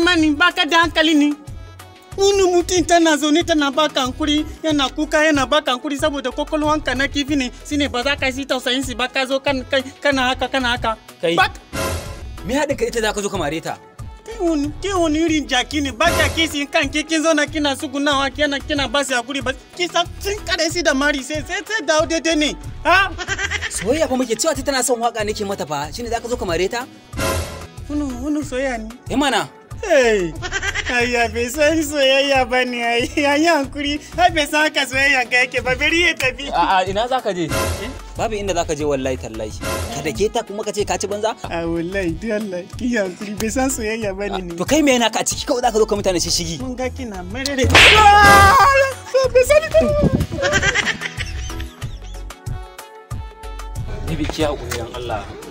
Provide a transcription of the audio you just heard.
mani baka da hankali ne wani mutum tana zaune tana baka hankuri yana kuka yana baka hankuri saboda kwakwalwanka na kifi ne shine ba za ka yi tausayin si ba ka zo kan- kai- kana haka kana haka Kai. Ba- me haɗin ka ita za ka zo ka mare ta kai wani kai wani irin jaki ne ba ka kisi kan ke kin zauna kina sugunawa kina kina ba su hakuri ba kisa kin kare si da mari sai sai sai dawo daidai ne ha soyayya fa muke cewa ta tana son waka nake mata fa shine za ka zo ka mare ta wani wani soyayya ne eh mana Hey, ayya bai san soyayya ba ne ai yayi hankuri ai bai san haka soyayya ka yake ba bari ya tafi a ina za ka je babu inda za ka je wallahi tallahi ka da ke ta kuma ka ce ka ci banza a wallahi duk Allah ki hankuri bai san soyayya ba ne to kai me yana ka a ciki kawai za ka zo ka mutane shi shigi mun ga kina marere bai sani ba Bibi kiya ƙuriyan Allah